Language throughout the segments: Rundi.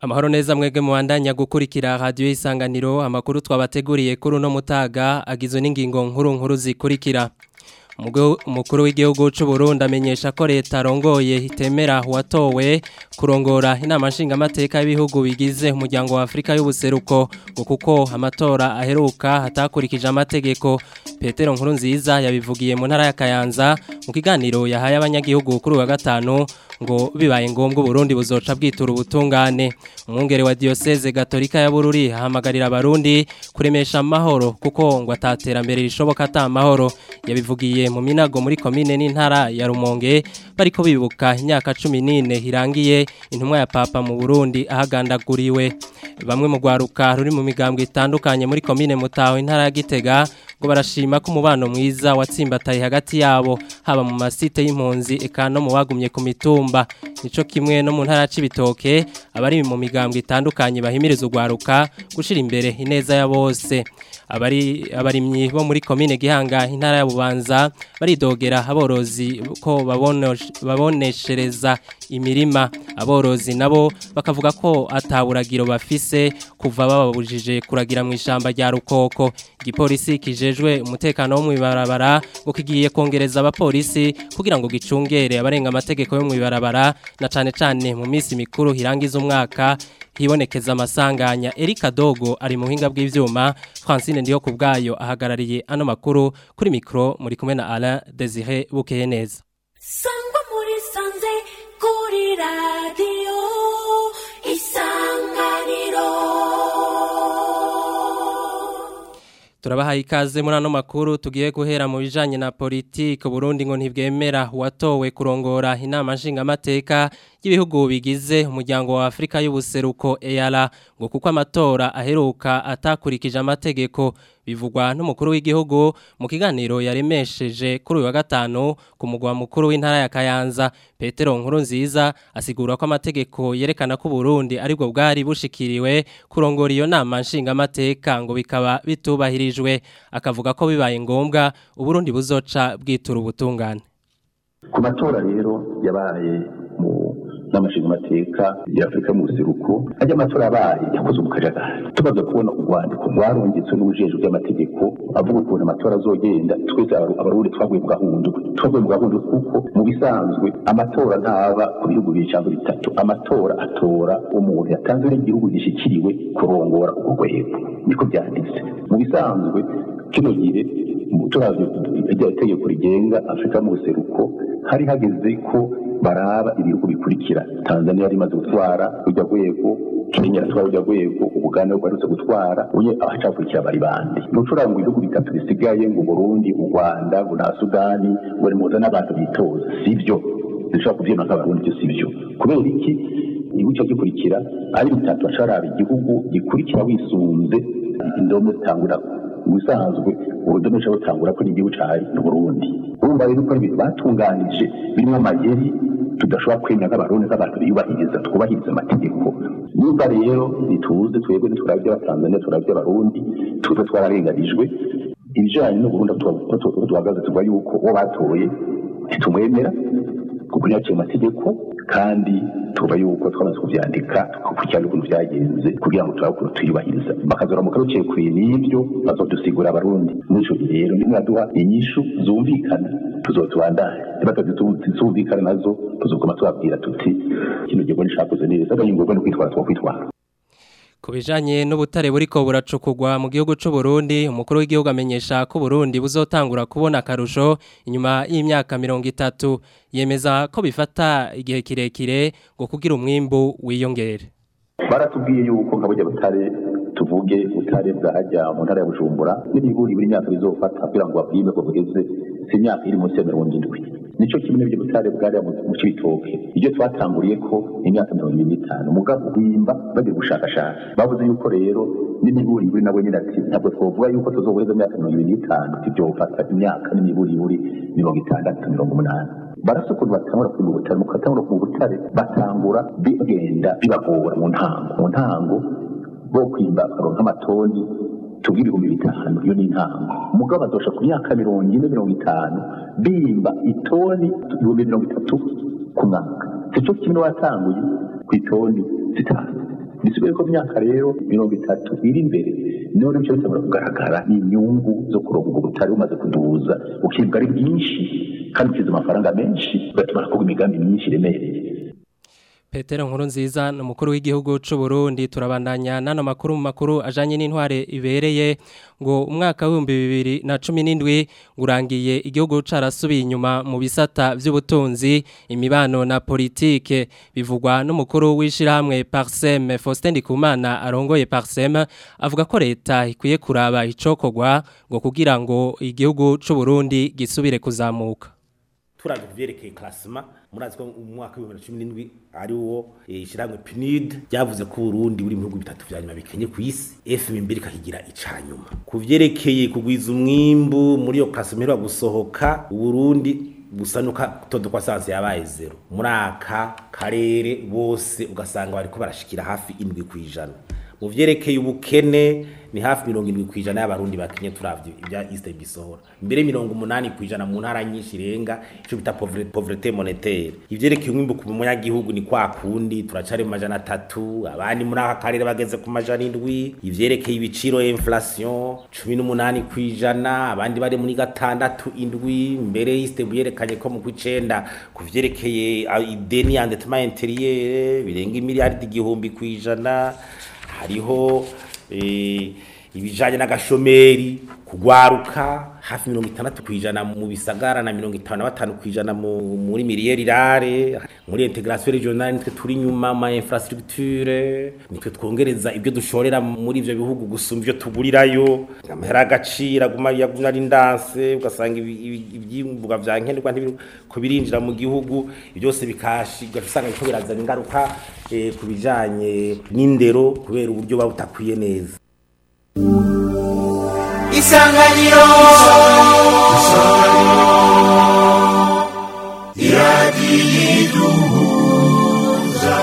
Amahoro neza mwege muandanya gukurikira radio isanganiro amakuru twabateguriye kuri uno mutaga agizwe n'ingingo nkuru nkuru zikurikira umukuru w'igihugu cy'u Burundi amenyesha ko leta arongoye itemera watowe kurongora inama nshingamateka y'ibihugu bigize umuryango wa Afrika y'ubuseruko ngo kuko amatora aheruka hatakurikije amategeko Petero nkuru nziza yabivugiye mu ntara ya Kayanza mu kiganiro yahaye abanyagihugu kuri wa gatanu ngo bibaye ngombwa Burundi buzoca bwitura ubutungane umwungere wa diocese gatolika ya Bururi hamagarira abarundi kuremesha amahoro kuko ngo ataterambere rishoboka ata amahoro yabivugiye mu minago muri komine n'intara ya Rumonge bariko bibuka imyaka 14 hirangiye intumwa ya papa mu Burundi ahagandaguriwe bamwe mu gwaruka ruri mu migambwe itandukanye muri komine Mutaho intara ya Gitega ngo barashima ko umubano mwiza watsimbataye hagati yabo haba mu masite y'impunzi eka no mu bagumye ku mitumba nico kimwe no mu ntara c'ibitoke abari mu migambwe itandukanye bahimiriza ugwaruka gushira imbere ineza ya bose abari abarimyi bo muri komine Gihanga intara ya Bubanza baridogera aborozi ko baboneshereza imirima aborozi nabo bakavuga ko ataburagiro bafise kuva bababujije kuragira mu ishamba rya rukoko igipolisi kijejwe umutekano wo mwibarabara ngo kigiye kongereza abapolisi kugira ngo gicungere abarenga amategeko yo mwibarabara na cane cane mu minsi mikuru hirangiza umwaka hibonekeza amasanganya Erika Dogo ari mu hinga bw'ivyuma Francine ndiyo kubgayo ahagarariye ano makuru kuri mikro muri kumwe na Alain Désiré Bukeye neza Sangwa muri sanze kuri radio isanganiro Turabahaye ikaze muri ano makuru tugiye guhera mu bijanye na politike Burundi ngo ntibwemera watowe kurongora inama nshingamateka y'ibihugu bigize umuryango wa Afrika y'ubuseruko EALA ngo kuko amatora aheruka atakurikije amategeko bivugwa n'umukuru w'igihugu mu kiganiro yaremesheje kuri uyu wa gatanu ku mugwa mukuru w'intara ya Kayanza Petero Nkuru nziza asigura ko amategeko yerekana ko Burundi aribwo bwari bushikiriwe kurongora iyo nama nshingamateka ngo bikaba bitubahirijwe akavuga ko bibaye ngombwa Uburundi buzoca bwitura ubutungane ku matora rero yabaye mu n'amashinga amateka ya Afrika mu buseruko ajya amatora yabaye yakoze umukajagari tumaze kubona urwandiko rwarungitswe n'ubujejwe bw'amategeko avuga ukuntu amatora azogenda twese abarundi twaguye mu gahundu twaguye mu gahundu kuko mu bisanzwe amatora ntaba ku bihugu bibiri cyangwa bitatu amatora atora umuntu yatanzwe n'igihugu gishikiriwe kurongora urwo rwego niko byanditse mu bisanzwe kino gihe turavye itegeko rigenga Afrika mu buseruko hari hageze ko baraba ibihugu bikurikira Tanzania yari imaze gutwara urya rwego Kenya yatwara urya rwego Uganda rwarutse gutwara uye abacakurikira bari bande nucura ngo ibihugu bitatu bisigaye ngo Burundi u Rwanda ngo na Sudani ngo muza n'abantu bitoza sivyo dushobora kuvyema nk'abarundi byo sivyo kubera iki igihugu cyo gikurikira ari bitatu acaraba igihugu gikurikira wisunze indome zitangura ubusanzwe urudome rushobora gutangura ko n'igihugu cari n'uburundi urumva rero ko ibintu batunganije birimo amayeri tudashobora kwemera nk'abarundi nk'abantu biyubahiriza twubahiriza amategeko niba rero ntituze twebwe ntiturabye abatanzania turabye abarundi tuze twararenganijwe ibijanye n'uburundi aho duhagaze tuvuga yuko uwo batoye ntitumwemera kuko ntiyaciye amategeko kandi tuba yuko twamaze kuvyandika tukakurikirana ukuntu vyagenze kugira ngo turabe ukuntu tuyubahiriza bakazoramuka rucekuye n'ivyo bazodusigura abarundi muri ico gihe rero nimwaduha inyishu zumvikana tuzotubandanye batazumvikana nazo tuzoguma tubabwira tuti kino gihe nishakoze neza agahingurwa no kwitwara twokwitwara Ku bijanye n'ubutare buriko buracukugwa mu gihugu c'u Burundi umukuru w'igihugu amenyesha ko Burundi buzotangura kubona akarusho inyuma y'imyaka 30 yemeza ko bifata igihe kirekire ngo kugira umwimbu wiyongere baratubwiye yuko nka burya butare tuvuge butare bwajya mu ntara ya Bujumbura n'ibiguri buri myaka bizofata kugira ngo babwime ko bugeze si imyaka iri munsi ya mirongo indwi nico kimwe n'ibyo butare bwari mu cibitoke ibyo twatanguriye ko imyaka mirongo ibiri n'itanu mugabo bimba bagiye gushakashaka bavuze yuko rero n'imiburiburi nabo nyine ati ntabwo twovuga yuko tuzoheza imyaka mirongo ibiri n'itanu tuvyofata imyaka n'imiburiburi mirongo itandatu mirongo umunani barasa ukuntu batangura kwimba ubutare mu katangura ku butare batangura bigenda bibagora mu ntango mu ntango bo kwimba bakaronka amatoni tuvuge ibihumbi bitanu iyo ni intango umugabo azosha ku myaka mirongo ine mirongo itanu bimba itoni ibihumbi mirongo itatu ku mwaka sico kimwe watanguye ku itoni zitanu bisigaye ko myaka rero mirongo itatu iri imbere none icyo bitabura kugaragara ni inyungu zo kuronka ubwo butari bumaze kuduza ukibwa ari bwinshi kandi ukiza amafaranga menshi ugatuma hakorwa imigambi myinshi iremereye Petero nkuru nziza ni umukuru w'igihugu cy'u Burundi turabandanya n'ano makuru mu makuru ajanye n'intware ibereye ngo umwaka w'ibihumbi bibiri na cumi n'indwi urangiye igihugu carasubiye inyuma mu bisata vy'ubutunzi imibano na politike bivugwa n'umukuru w'ishirahamwe Parsem Faustin Ndikumana arongoye Parsem avuga ko leta ikwiye kuraba icokorwa ngo kugira ngo igihugu cy'u Burundi gisubire kuzamuka turavye kuvyerekeye klasima murazi ko mu mwaka wa 2017 ari wo ishiramwe PNUD ryavuze ko Burundi buri mu bihugu bitatu vya nyuma bikenye ku isi FMB ikahigira icanyuma kuvyerekeye kugwiza umwimbu muri yo klasima iro gusohoka Burundi busanuka todo kwa sanse yabaye zero muri aka karere bose ugasanga bariko barashikira hafi indwi kwijana mu vyerekeye ubukene ni hafi mirongo indwi kwijana y'abarundi bakenye turavye ibya East bisohora mbere mirongo umunani kwijana mu ntara nyinshi irenga ico bita pauvreté monétaire ivyerekeye umwimbu ku munyagihugu ni kwa kundi turacari mu majana atatu abandi muri aka karere bageze ku majana indwi ivyerekeye ibiciro inflation cumi n'umunani kwijana abandi bari muri gatandatu indwi mbere East yerekanye ko mu kw'icenda ku vyerekeye ideni endettement intérieur birenga imiliyaridi igihumbi kwijana hariho ibijanye n'agashomeri kugwaruka hafi mirongo itandatu kwijana mu bisagara na mirongo itanu na batanu kwijana muri miliyeri rare muri integration regionale nitwe turi nyuma ma infrastructure nitwe twongereza ibyo dushorera muri ivyo bihugu gusumba ivyo tugurirayo amahera agaciro aguma yagumya ari ndanse ugasanga ivyimbuga vya nkenerwa ntibiko birinjira mu gihugu byose bikashi ugasanga biko birazana ingaruka ku bijanye n'indero kubera uburyo babutakwiye neza isanganiro iradiyo iduhuza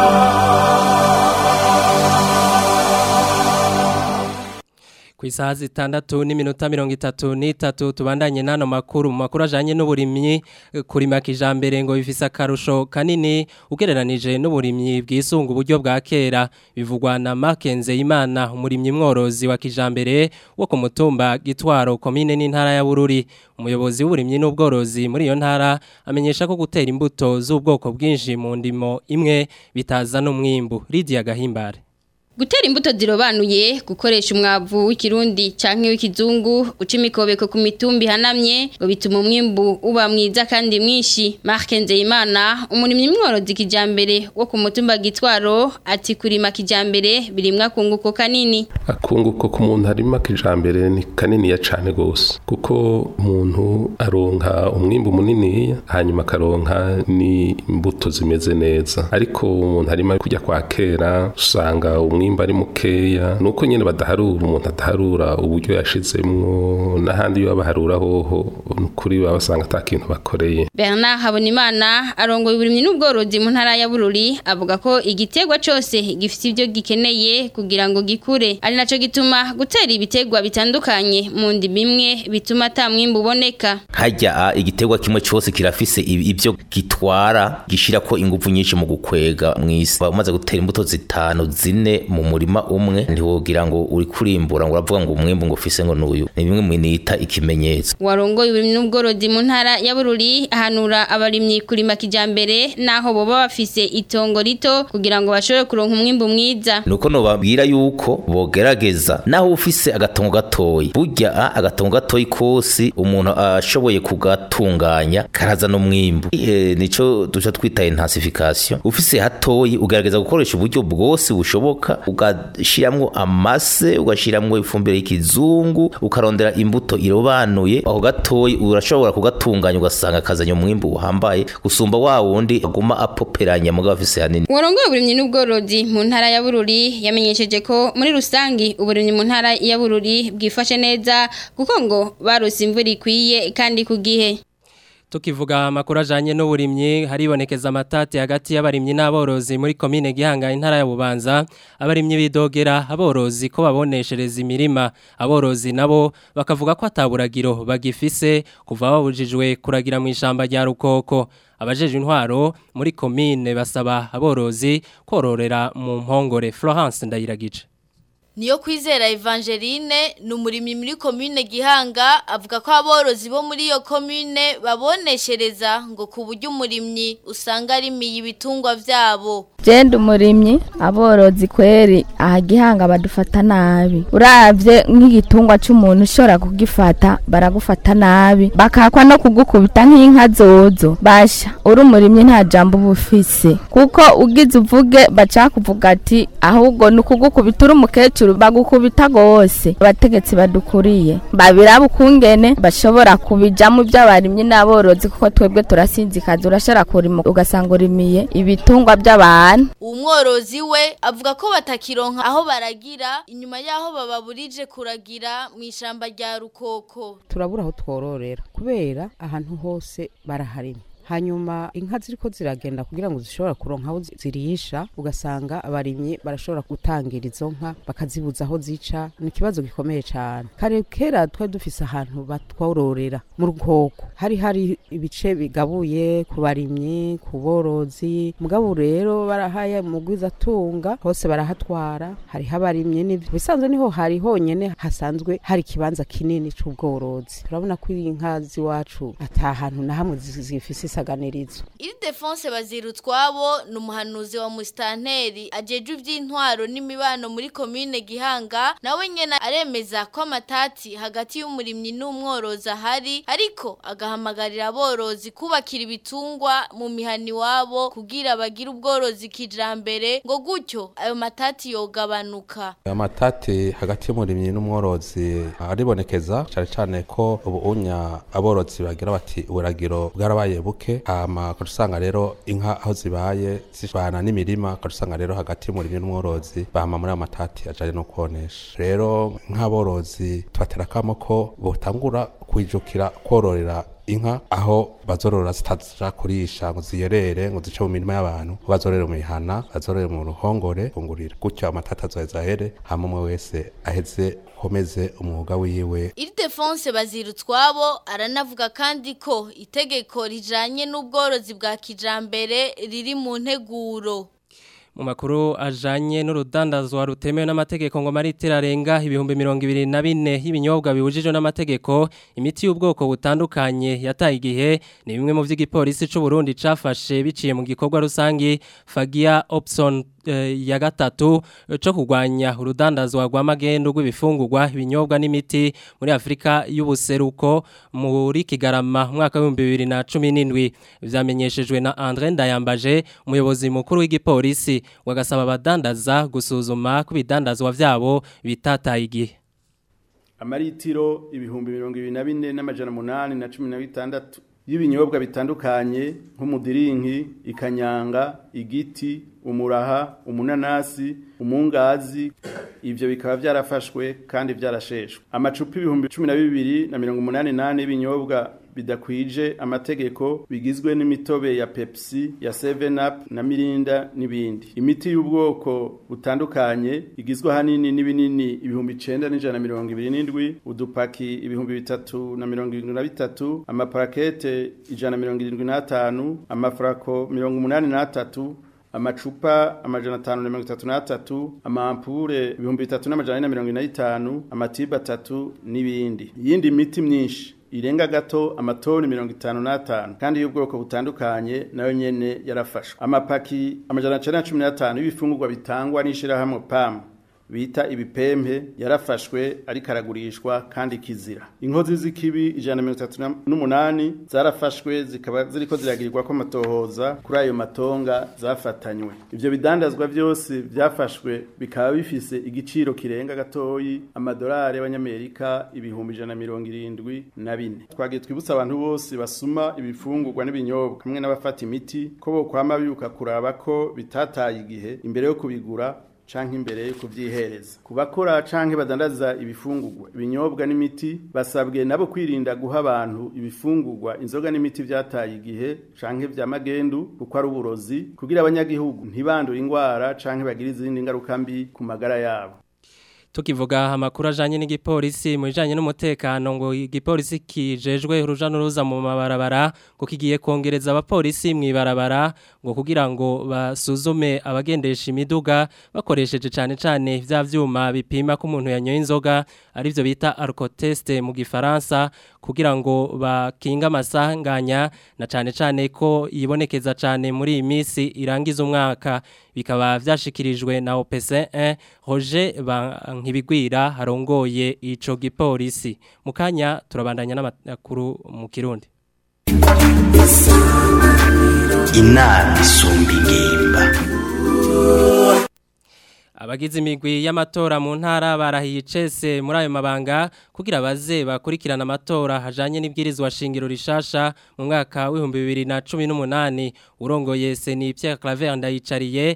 ku isaha zitandatu n'iminota mirongo itatu n'itatu tubandanye n'ano makuru mu makuru ajyanye n'uburimyi kurima kijambere ngo bifise akarusho kanini ugereranije n'uburimyi bwisunga uburyo bwa kera bivugwa na makenze imana umurimyi mworozi wa kijambere wo ku mutumba gitwaro komine n'intara ya bururi umuyobozi w'uburimyi n'ubworozi muri iyo ntara amenyesha ko gutera imbuto z'ubwoko bwinshi mu ndimo imwe bitazana umwimbu Lydia Gahimbare Gutera imbuto zirobanuye gukoresha umwavu w'ikirundi canke w'ikizungu uca imikobeko ku mitumbi hanamye ngo bituma umwimbu uba mwiza kandi mwinshi Mark Nzeyimana umurimyi mworozi kijambere wo ku mutumba gitwaro ati kurima kijambere birimwa kunguko kanini akunguko ku muntu arima kijambere ni kanini ya cane gose kuko umuntu aronka umwimbu munini hanyuma akaronka ni imbuto zimeze neza ariko umuntu arima kujya kwa kera usanga umwimbu ari mukeya nuko nyene badaharura umuntu adaharura uburyo yashizemwo n'ahandi yo baharura hoho kuri baba basanga ata kintu bakoreye Bernard Habonimana arongoye uburimyi n'ubworozi mu ntara ya Bururi avuga ko igiterwa cyose gifite ibyo gikeneye kugira ngo gikure ari naco gituma gutera ibitegwa bitandukanye mu ndimi imwe bituma ata mwimbu uboneka hajya igiterwa kimwe cyose kirafise ibyo gitwara gishira ko ingufu nyinshi mu gukwega mw'isi umaze gutera imbuto zitanu zine mu murima umwe ntiwogira ngo uri kurimbura ngo uravuga ngo umwimbu ngo ufise ngo nuyu ni bimwe mu nita ikimenyetso warongoye uburimyi n'ubworozi mu ntara ya Bururi ahanura abarimyi kurima kijambere naho boba bafise itongo rito kugira ngo bashobore kuronka umwimbu mwiza nuko nobabwira yuko bogerageza naho ufise agatongo gatoyi burya agatongo gatoyi kose umuntu ashoboye kugatunganya karazana umwimbu e, nico duca twita intensification ufise hatoyi ugerageza gukoresha uburyo bwose bushoboka ugashiramwo amase ugashiramwo ifumbire y'ikizungu ukarondera imbuto irobanuye aho gatoyi urashobora kugatunganya ugasanga kazanye umwimbu uhambaye gusumba wa wundi aguma apoperanya mugabo afise hanini warongoye uburimyi n'ubworozi mu ntara ya Bururi yamenyesheje ko muri rusangi uburimyi mu ntara ya Bururi bwifashe neza kuko ngo barose imvura ikwiye kandi ku gihe Tukivuga amakuru ajanye n'uburimyi haribonekeza amatati hagati y'abarimyi n'aborozi muri komine Gihanga intara ya Bubanza abarimyi bidogera aborozi ko baboneshereza imirima aborozi nabo bakavuga ko ataburagiro bagifise kuva babujijwe kuragira mu ishamba rya Rukoko abajeje intwaro muri komine basaba aborozi kororera mu mpongore Florence Ndayiragije Niyo kwizera Evangeline ni umurimyi muri komine Gihanga avuga ko aborozi bo muri iyo komine baboneshereza ngo ku buryo umurimyi usanga arimiye ibitungwa vyabo. Jenda umurimyi aborozi kweri aha Gihanga badufata nabi. Uravye nk'igitungwa c'umuntu ushobora kugifata baragufata nabi bakakwa no kugukubita nk'inka zozo. Basha uri umurimyi nta jambo bufise kuko ugize uvuge bacakuvuga ati ahubwo ni ukugukubita uri umukecuru bagukubita gose abategetsi badukuriye babiraba ukungene bashobora kubijamo by'abarimyi n'aborozi kuko twebwe turasinzikaza urashobora kurima ugasanga urimiye ibitungwa by'abantu Umworozi we avuga ko batakironka aho baragira inyuma yaho bababurije kuragira mu ishamba rya Rukoko. turabura aho twororera kubera ahantu hose baraharima hanyuma inka ziriko ziragenda kugira ngo zishobora kuronka aho zi- zirisha ugasanga abarimyi barashobora gutangira izo nka bakazibuza aho zica ni ikibazo gikomeye cyane kare kera twari dufise ahantu batwororera mu rukoko hari hari ibice bigabuye ku barimyi ku borozi mugabo rero barahaye mugwizatunga hose barahatwara hariho abarimyi n'ivyo bisanzwe niho hari honyene hasanzwe hari ikibanza kinini c'ubworozi turabona ko inka z'iwacu ata hantu na hamwe zi- zifise isaganirizo Iri Defonse Bazirutwabo ni umuhanuzi wa Mustanteri ajeje ivy'intwaro n'imibano muri komine Gihanga nawe nyene aremeza ko amatati hagati y'umurimyi n'umworozi ahari ariko agahamagarira aborozi kubakira ibitungwa mu mihani wabo kugira bagire ubworozi kijambere ngo gutyo ayo matati yogabanuka amatati hagati y'umurimyi n'umworozi aribonekeza cyane cyane ko ubu unya aborozi bagira bati uburagiro bwarabaye buke hama ukaca usanga rero inka aho zibaye zibana n'imirima ukaca usanga rero hagati y'umurimyi n'umworozi bahama muri ayo matati ajanye no konesha rero nk'aborozi tubatera akamo ko botangura kwijukira kororera inka aho bazorora zitaja kurisha ngo ziyerere ngo zice mu mirima y'abantu ko bazorere mu mihana bazorere mu ruhongore kungurira gutyo amatata azoheza ahere hama umwe wese aheze komeze umwuga wiwe Iri Defonse Bazirutwabo aranavuga kandi ko itegeko rijanye n'ubworozi bwa kijambere riri mu nteguro. mu makuru ajanye n'urudandazwa rutemewe n'amategeko ngo maritira arenga ibihumbi mirongo ibiri na bine y'ibinyobwa bibujijwe n'amategeko imiti y'ubwoko butandukanye yataye igihe ni bimwe mu vy'igipolisi c'u Burundi cafashe biciye mu gikorwa rusangi Fagia Opson eh, ya gatatu eh, co kugwanya urudandazwa rwa magendo rw'ibifungurwa ibinyobwa n'imiti muri Afrika y'ubuseruko muri Kigarama mu mwaka wa 2017 vyamenyeshejwe na André Ndayambaje umuyobozi mukuru w'igipolisi wagasaba abadandaza gusuzuma ko ibidandazwa vyabo bitataye igihe amaritiro ibihumbi mirongo ibiri na bine n'amajana umunani na cumi na bitandatu y'ibinyobwa bitandukanye nk'umudirinki ikanyanga igiti umuraha umunanasi umungazi ivyo bikaba vyarafashwe kandi vyarasheshwe amacupa ibihumbi cumi na bibiri na mirongo umunani nane y'ibinyobwa bidakwije amategeko bigizwe n'imitobe ya Pepsi ya 7 Up na Mirinda n'ibindi imiti y'ubwoko butandukanye igizwe hanini n'ibinini ibihumbi 9 n'ijana mirongo ibiri n'indwi udupaki ibihumbi bitatu na mirongo irindwi na bitatu amaparakete ijana mirongo irindwi n'atanu amafrako mirongo umunani n'atatu amacupa amajana atanu na mirongo itatu n'atatu amampure ibihumbi bitatu n'amajana ane na mirongo ine n'itanu amatiba atatu n'ibindi iyindi miti myinshi irenga gato amatoni mirongo itanu n'atanu kandi y'ubwoko butandukanye nayo nyene yarafashwe amapaki amajana cenda na cumi n'atanu y'ibifungurwa bitangwa n'ishirahamwe pam bita ibipempe yarafashwe ariko aragurishwa kandi kizira inkozi z'ikibi ijana na mirongo itatu n'umunani zarafashwe zikaba ziriko ziragirirwa ko amatohoza kuri ayo matonga zafatanywe ivyo bidandazwa vyose vyafashwe bikaba bifise igiciro kirenga gatoyi amadolari y'abanyamerika ibihumbi ijana na mirongo irindwi na bine twagiye twibutsa abantu bose basuma ibifungurwa n'ibinyobwa hamwe n'abafata imiti ko bokwama bibuka kuraba ko bitataye igihe imbere yo kubigura canke imbere yo kuvyihereza ku bakora canke badandaza ibifungurwa ibinyobwa n'imiti basabwe nabo kwirinda guha abantu ibifungurwa inzoga n'imiti vyataye igihe canke vya magendu kuko ari uburozi kugira abanyagihugu ntibandure ingwara canke bagire izindi ngaruka mbi ku magara yabo tukivuga amakuru ajanye n'igipolisi mu bijanye n'umutekano ngo igipolisi kijejwe uruja n'uruza mu mabarabara ngo kigiye kongereza abapolisi mu ibarabara ngo kugira ngo basuzume abagendesha imiduga bakoresheje cane cane vya vyuma bipima ko umuntu yanyoye inzoga arivyo bita alcotest mu gifaransa kugira ngo bakinga amasanganya na cane cane ko yibonekeza cane muri iyi misi irangiza umwaka bikaba vyashikirijwe na OPC1 Roger Nkibigwira harongoye ico gipolisi mukanya turabandanya n'amakuru mu Kirundi inama isumba ingimba Abagize imigwi y'amatora mu ntara barahiye icese muri ayo mabanga kugira baze bakurikirana amatora hajanye n'ibwirizwa shingiro rishasha mu mwaka w'ibihumbi bibiri na cumi n'umunani urongoye Seni Pierre Claver ndayicariye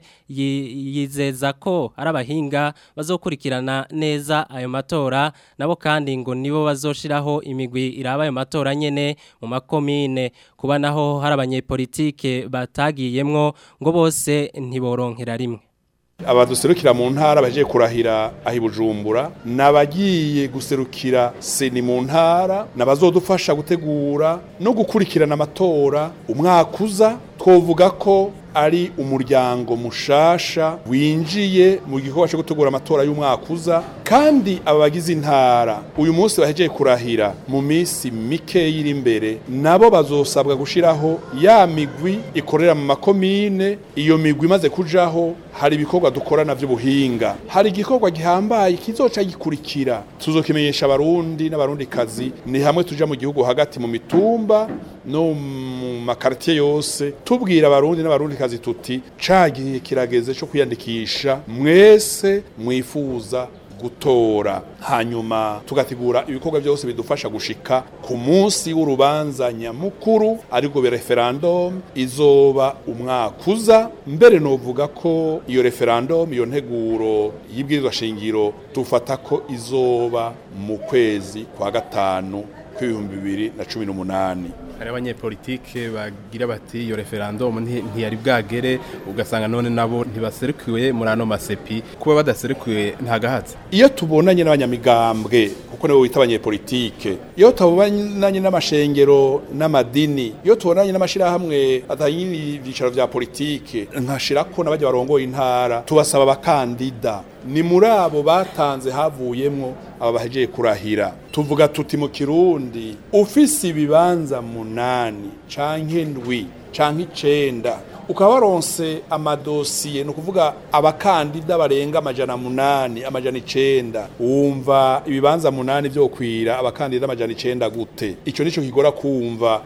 yizeza ko ari abahinga bazokurikirana neza ayo matora nabo kandi ngo nibo bazoshiraho imigwi iraba ayo matora nyene mu makomine kuba naho hari abanyepolitike batagiyemwo ngo bose ntiboronkera rimwe abaduserukira mu ntara bagiye kurahira aho ibujumbura n'abagiye guserukira seni mu ntara n'abazodufasha gutegura no gukurikirana amatora umwaka uza twovuga ko ari umuryango mushasha winjiye mu gikorwa cyo gutegura amatora y'umwaka uza kandi aba bagize intara uyu munsi bahejeje kurahira mu minsi mike iri imbere nabo bazosabwa gushiraho ya migwi ikorera mu makomine iyo migwi imaze kujaho hari ibikorwa dukorana by'ubuhinga hari igikorwa gihambaye kizoca gikurikira tuzokimenyesha abarundi n'abarundi kazi ni hamwe tuja mu gihugu hagati mu mitumba no mu makartier yose tubwira abarundi n'abarundi kazi tuti cagiye kirageze cyo kwiyandikisha mwese mwifuza gutora hanyuma tugategura ibikorwa byose bidufasha gushika ku munsi w'urubanza nyamukuru ariko be referendum izoba umwaka uza mbere novuga ko iyo referendum iyo nteguro y'ibwirizwa shingiro tufata ko izoba mu kwezi kwa gatanu kw'ibihumbi bibiri na cumi n'umunani hari abanyepolitike bagira bati iyo referendum ntiyari bwagere ugasanga none nabo ntibaserukiwe muri ano masepi kuba badaserukiwe ntagahatse iyo tubonanye n'abanyamigambwe kuko nibo bita abanyepolitike iyo tubonanye n'amashengero n'amadini iyo tubonanye n'amashyirahamwe atanye ibyicaro vya politike nkashirako n'abajya barongoye intara tubasaba abakandida ni muri abo batanze havuyemwo aba bahejeje kurahira tuvuga tuti mu kirundi ufise ibibanza munani canke ndwi canke icenda ukaba waronse amadosiye ni ukuvuga abakandida barenga amajana munani amajana icenda wumva ibibanza munani vyokwira abakandida amajana icenda gute ico nico kigora kumva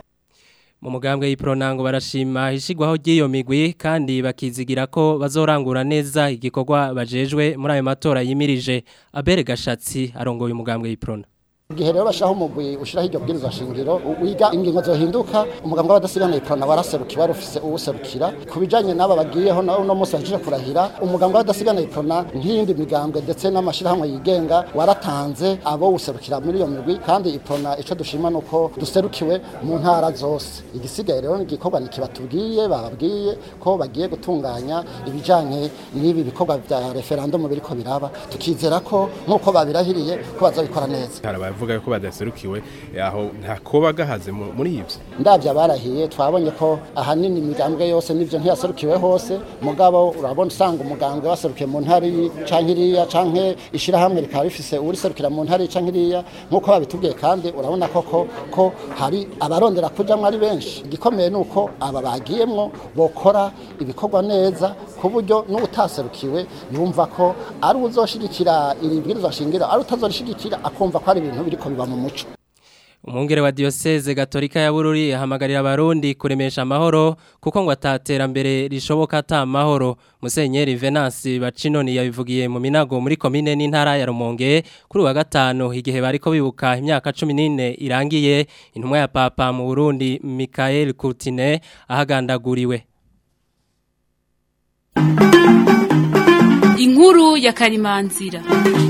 mu mugambwe y'ipronango barashima ishigwaho ry'iyo migwi kandi bakizigira ko bazorangura neza igikorwa bajejwe muri ayo matora yimirije abere gashatsi arongoye umugambwe y'iprona igihe rero bashaho umugwi ushiraho iryo bwirizwa shingiro wiga ingingo zohinduka umugambwe w'abadasigana iprona waraserukiye wari ufise uwuserukira ku bijanye n'aba bagiyeho na uno munsi baje kurahira umugambwe w'abadasigana iprona nk'iyindi migambwe ndetse n'amashirahamwe yigenga waratanze abo userukira muri iyo migwi kandi iprona ico dushima nuko duserukiwe mu ntara zose igisigaye rero igikorwa nikibatubwiye bababwiye ko bagiye gutunganya ibijanye n'ibi bikorwa vya referendum biriko biraba tukizera ko nk'uko babirahiriye ko bazabikora neza baravuga ko badaserukiwe aho nta koba gahaze muri ivyo ndavya barahiye twabonye ko ahanini imigambwe yose nivyo ntiyaserukiwe hose mugabo urabona usanga umugambwe waserukiye mu ntari canke iriya canke ishirahamwe rikaba rifise uriserukira mu ntari canke iriya nk'uko babitubwiye kandi urabona koko ko hari abarondera kujamwo ari benshi igikomeye nuko aba bagiyemwo bokora ibikorwa neza ku buryo n'utaserukiwe yumva ko ari uzoshigikira iri bwirizwa shingiro ari utazorishigikira akumva ko ari ibintu biriko biba mu muco umwungere wa diocese gatolika ya bururi ahamagarira abarundi kuremesha amahoro kuko ngo ataterambere rishoboka ata amahoro musenyeri venansi bacinoni yabivugiye mu minago muri komine n'intara ya rumonge kuri wa gatanu igihe bariko bibuka imyaka cumi n'ine irangiye intumwa ya papa mu burundi mikael kurtine ahagandaguriwe inkuru ya karimanzira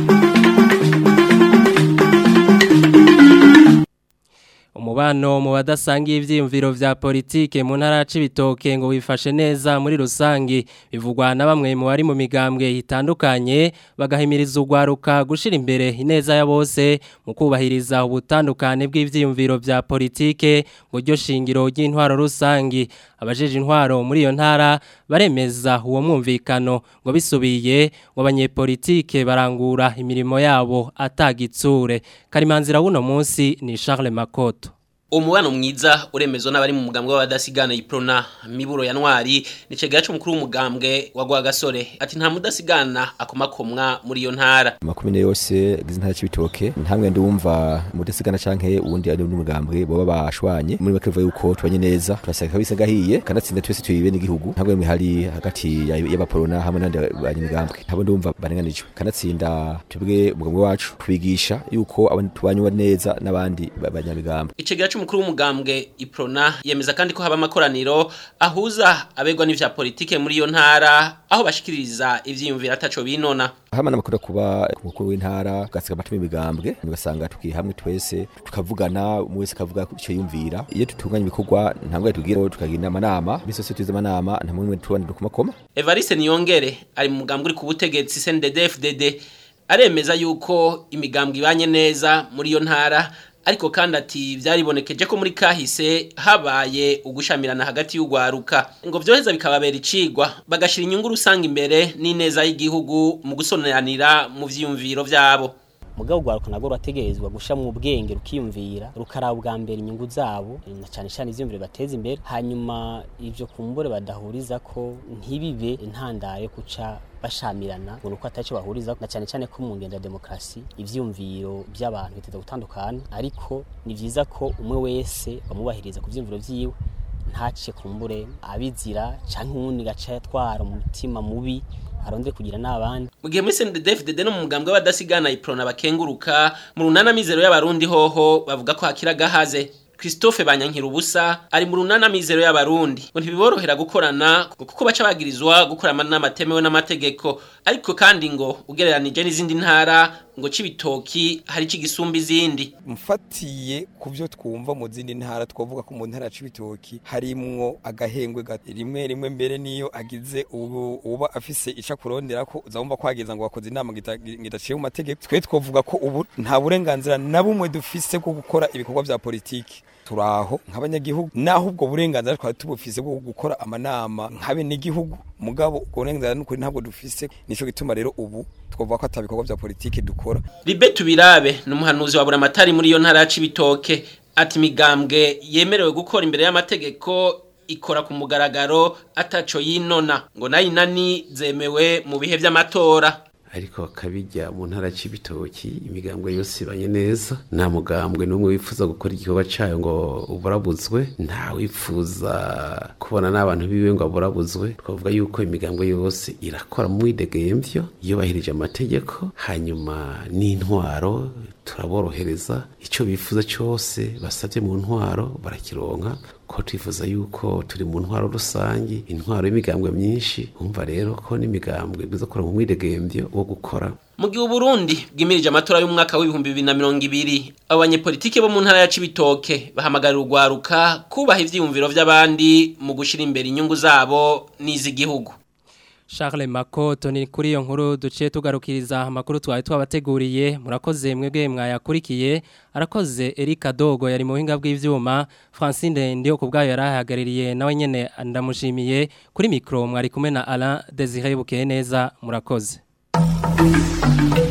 umubano mu badasangiye ivyiyumviro vya politike mu ntara c'ibitoke ngo wifashe neza muri rusangi bivugwa na bamwe mu bari mu migambwe itandukanye bagahimiriza urwaruka gushira imbere ineza ya bose mu kubahiriza ubutandukane bw'ivyiyumviro vya politike ngo ryo shingiro ry'intwaro rusangi abajeje intwaro muri iyo ntara baremeza uwo mwumvikano ngo bisubiye ngo abanyepolitike barangura imirimo yabo atagitsure karimanzira wuno munsi ni Charles Makoto umubano mwiza uremezwa n'abari mu mugambwe w'abadasigana iprona miburo ya ntwari ni cegera c'umukuru w'umugambwe wa Rwagasore ati nta mudasigana akomakomwa muri iyo ntara makumyabiri yose agize intara c'ibitoke ntamwe ndumva mudasigana canke uwundi ari n'umugambwe boba bashwanye muri make bivuga yuko tubanye neza turasanga kabisa gahiye kanatsinda twese tuyibe n'igihugu ntabwo mwe hari hagati y'abaporona hamwe n'andi banyamigambwe ntabwo ndumva barenganijwe kanatsinda twebwe umugambwe wacu twigisha yuko abantu tubanywa neza n'abandi banyamigambwe icegera c'umukuru w'umugambwe iprona yemeza kandi ko haba amakoraniro ahuza abegwa n'ivya politike muri iyo ntara aho bashikiriza ivyiyumviro ataco binona hama namakuru kuba umukuru w'intara gasiga amatumi imigambwe ugasanga tukiye hamwe twese tukavugana umwe wese akavuga icyo yumvira iyo tutunganya ibikorwa ntabwo tugira tukagira amanama bise se tuzi amanama nta mwe tubana dukomakoma Evariste Niyongere ari mu mugambwe uri ku butegetsi CNDD-FDD aremeza yuko imigambwe ibanye neza muri iyo ntara ariko kandi ati byaribonekeje ko muri kahise habaye ugushamirana hagati y'ugwaruka ngo byoheza bikababera icigwa bagashira inyungu rusanga imbere n'ineza y'igihugu mu gusoneranira mu vyiyumviro vyabo mugabo ugwaruka nagwo rurategerezwa gusha mu bwenge rukiyumvira rukaraba bwa mbere inyungu zabo na cyane cyane ivyiyumviro bateza imbere hanyuma ivyo kumbure badahuriza ko ntibibe intandaro yo kuca bashamirana ngo nuko ataco bahuriza na cyane cyane ko mu ngendo ya demokrasi ivyumviro by'abantu biteza gutandukana ariko ni vyiza ko umwe wese bamubahiriza ku vyumviro vyiwe ntace kumbure abizira canke uwundi gaca yatwara umutima mubi arondere kugira n'abandi mu gihe muri CNDD-FDD no mu mugambwe w'abadasigana iprona bakenguruka mu runana mizero y'abarundi hoho bavuga ko hakira gahaze Christophe Banyankira ubusa ari mu runana mizero y'abarundi ngo ntibiborohera gukorana kuko baca bagirizwa gukora amanama atemewe n'amategeko ariko kandi ngo ugereranije n'izindi ntara ngo cibitoki hari cigisumba izindi mfatiye ku byo twumva mu zindi ntara twavuga ko mu ntara cibitoki harimwo agahengwe rimwe rimwe mbere niyo agize ubu uba afise ica kurondera ko uzabumva kwageza ngo bakoze inama ngidaciye mu mategeko twe twavuga ko ubu nta burenganzira na bumwe dufise bwo gukora ibikorwa vya politiki turaho nk'abanyagihugu naho ubwo burenganzira twari tubufise bwo gukora amanama nk'abe n'igihugu mugabo ubwo burenganzira n'ukuri ntabwo dufise nico gituma rero ubu twavuga ko atabikorwa vya politiki dukora Libe tubirabe n'umuhanuzi wa buramatari muri iyo ntara y'ibitoke ati imigambwe yemerewe gukora imbere y'amategeko ikora ku mugaragaro ataco yinona ngo nayo inani zemewe mu bihe vy'amatora ariko kabijya mu ntara c'ibitoki imigambwe yose ibanye neza nta mugambwe n'umwe wifuza gukora igikorwa cayo ngo uburabuzwe nta wifuza kubona n'abantu biwe ngo aburabuzwe twavuga yuko imigambwe yose irakora mu mwidegemvyo yubahirije amategeko hanyuma n'intwaro turaborohereza icyo bifuza cyose basabye mu ntwaro barakironka ko twifuza yuko turi mu ntwaro rusange intwaro y'imigambwe myinshi umva rero ko n'imigambwe bizakora mu mwidegemvyo wo gukora mu gihe uburundi bwimirije amatora y'umwaka w'ibihumbi bibiri na mirongo ibiri abanyepolitike bo mu ntara ya cibitoke bahamagarira urwaruka kubaha ivyiyumviro vy'abandi mu gushira imbere inyungu zabo n'iz'igihugu Charles Makoto ni kuri iyo nkuru duciye tugarukiriza amakuru twari twabateguriye murakoze mwebwe mwayakurikiye arakoze Erika Dogo yari mu buhinga bw'ivyuma Francine ndiyo kubgayo yarahagaririye nawe nyene ndamushimiye kuri micro mwari kumwe na Alain Desire Bukeye neza murakoze